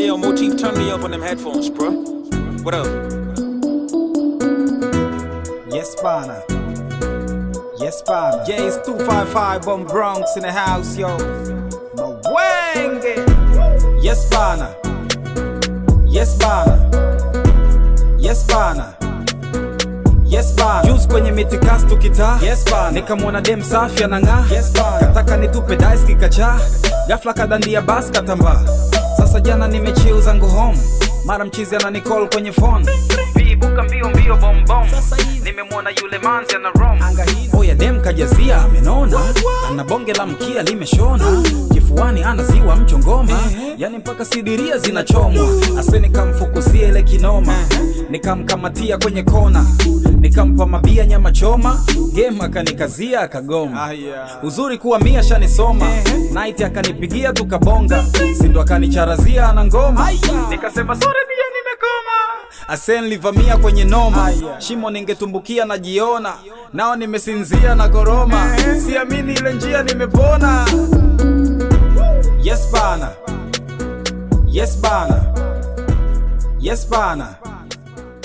Hey yo, Motif, turn me up on them headphones, bro. What up? Yes, bana. Yes, bana. J's 255 on Bronx in the house, yo. Mwenge. Yes, bana. Yes, bana. Yes, bana. Yes bana. Juice kwenye mitikasi tukitaa. Yes bana. Nikamwona dem safi anang'aa. Yes bana. Kataka nitupe dice kikacha. Ghafla kadandia bas katambaa. Sasa jana nimechill zangu home. Mara mchizi ananicall kwenye phone. Viibuka mbio mbio bom bom. Nimemwona yule manzi ana rom. Oya dem kajazia amenona. Ana bonge la mkia limeshona. Kifuani ana ziwa mchongoma. Yani mpaka sidiria zinachomwa. Ase nikamfukusia ile kinoma. Nikamkamatia kwenye kona. Nikampa mabia nyama choma. Game akanikazia akagoma. Uzuri kuwa mia shanisoma. Night akanipigia tukabonga. Sindo akanicharazia ana ngoma. Nikasema sorry pia nimekoma. Asen livamia kwenye noma. Shimo ningetumbukia najiona. Nao nimesinzia na koroma. Siamini ile njia nimepona. Yes bana. Yes bana. Yes bana.